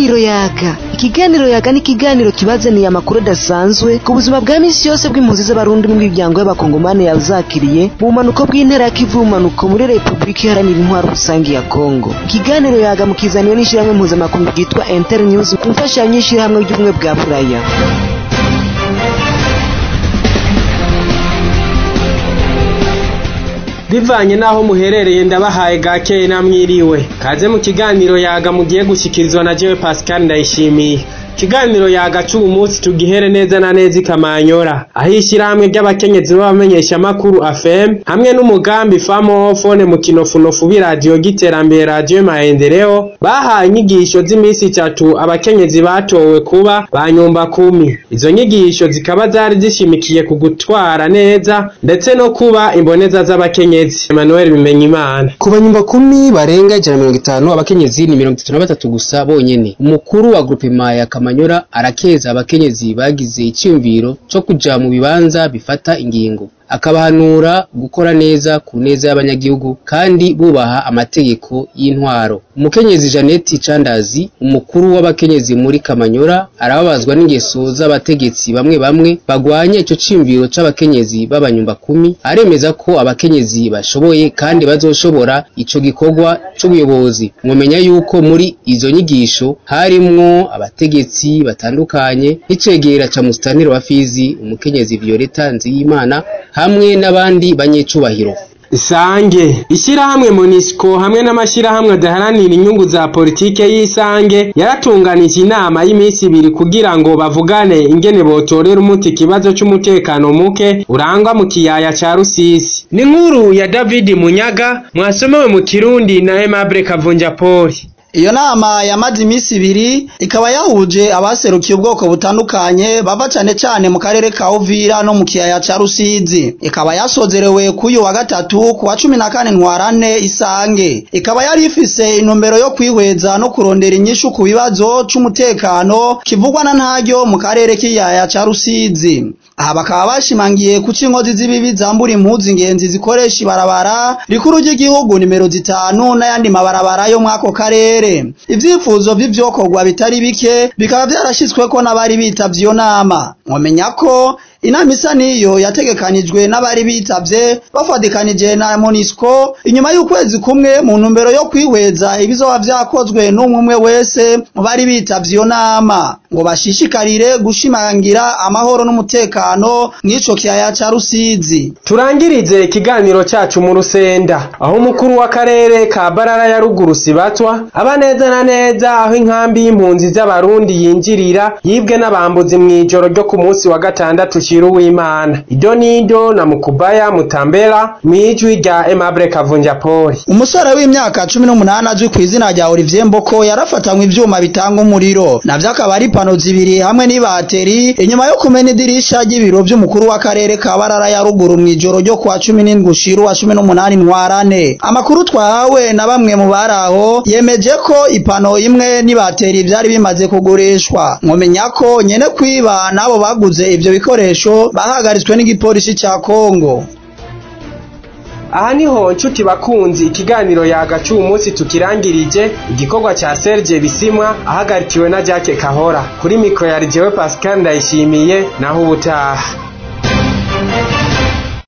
ikiganiro yaga ikiganiro yaga ni ikiganiro kibazaniye amakuru adasanzwe ku buzima bwa misi yose bw'impunzi z'abarundi n'imiryango y'abakongomani yazakiriye mu bumanuko bw'intera ya kivu bumanuko muri repubulika iharanira intwaro rusange ya kongo ikiganiro yaga mukizaniwe n'ishyirahamwe mpuzamakungu ryitwa inter news ku mfashanyo y'ishyirahamwe ry'ubumwe bwa buraya bivanye n'aho muherereye ndabahaye gakeye namwiriwe kaze mu kiganiro yaga mugiye gushyikirizwa na jewe pascal ndayishimiye ikiganiro yaga c'ubu munsi tugihere neza na neza ikamanyora aho ishyirahamwe ry'abakenyezi b'abamenyeshamakuru afm hamwe n'umugambi famofone mu kinofunofu b'iradiyo giterambere radiyo maendeleo bahaye inyigisho z'iminsi itatu abakenyezi batowe kuba ba nyumba kumi izo nyigisho zikaba zari zishimikiye ku gutwara neza ndetse no kuba imboneza z'abakenyezi emmanuel bimenyimana ku banyumba kumi barenga ijana na mirongo itanu abakenyezi ni mirongo itatu na batatu gusa bonyene umukuru wa grupema ya kamanyora arakeza abakenyezi bagize icyumviro co kuja mu bibanza bifata ingingo akabahanura gukora neza ku neza y'abanyagihugu kandi bubaha amategeko y'intwaro umukenyezi Janeti Candazi umukuru w'abakenyezi muri Kamanyora arababazwa n'ingeso z'abategetsi bamwe bamwe bagwanya ico cimviro c'abakenyezi b'abanyumba kumi aremeza ko abakenyezi bashoboye kandi bazoshobora ico gikorwa c'ubuyobozi mwomenya yuko muri izo nyigisho harimwo abategetsi batandukanye n'icegera ca musitanteri wa Fizi umukenyezi Violeta Nziyimana hamwe n'abandi banyecubahiro Isange ishyirahamwe Monisco hamwe n'amashyirahamwe adaharanira inyungu za politike y'isange yaratunganije inama y'iminsi ibiri kugira ngo bavugane ingene botorera umuti ikibazo c'umutekano muke urangwa mu kiyaya ca Rusisi ni nkuru ya David Munyaga mwasomewe mu Kirundi na Aimable Kavunja Poli iyo nama yamaze iminsi ibiri ikaba yahuje abaserukiye ubwoko butandukanye bava cane cane mu karere ka Uvira no mu kiyaya ca Rusizi ikaba yasozerewe kuyu wa gatatu ku wa cumi na kane ntwarane isange ikaba yari ifise intumbero yo kwihweza no kurondera inyishu ku bibazo c'umutekano kivugwa na ntaryo mu karere k'iyaya ca Rusizi aha bakaba bashimangiye ku inkozi z'ibibi zambura impuzu ingenzi zikoresha ibarabara rikuru ry'igihugu nimero zitanu n'ayandi mabarabara yo mwako karere ivyifuzo vy'ivyokorwa bitari bike bikaba vyarashitsweko n'abari bitavye iyo nama mwomenya ko inama isa niyo yategekanijwe n'abari bitavye bafadikanije na Monisco inyuma y'ukwezi kumwe mu ntumbero yo kwihweza ibizoba vyakozwe n'umwe umwe wese mu bari bitavye iyo nama ngo bashishikarire gushimangira amahoro n'umutekano mw'ico kiyaya ca Rusizi turangirize ikiganiro cacu mu Rusenda aho umukuru w'akarere ka Barara ya ruguru Sibatwa aba neza na neza aho inkambi y'impunzi z'abarundi yinjirira yibwe n'abambuzi mw'ijoro ryo ku munsi wa gatandatu Shiru w'Imana Idonido na Mukubaya Mutambera mwijwi rya Aimable Kavunja Poli umusore w'imyaka 18 azwi ku izina rya Olivier Mboko yarafatanywe ivyuma bitanga umuriro navyo akaba ari pano zibiri hamwe n'ibateri inyuma yo kumena idirisha ry'ibiro vy'umukuru w'akarere ka Barara ya ruguru mw'ijoro ryo kwa 17 gushiru wa 18 ntwarane amakuru twahawe na bamwe mu baraho yemeje ko ipano imwe n'ibateri vyari bimaze kugurishwa mwomenya ko nyene kwiba nabo baguze ivyo bikoresho bahagaritswe n'igipolisi ca Kongo aha niho nshuti bakunzi ikiganiro yagaca uyu munsi tukirangirije igikorwa cya Serge Bisimwa ahagarikiwe na Jacques Kahora kuri mikro ya Jewe Pascal Ndayishimiye naho ubutaha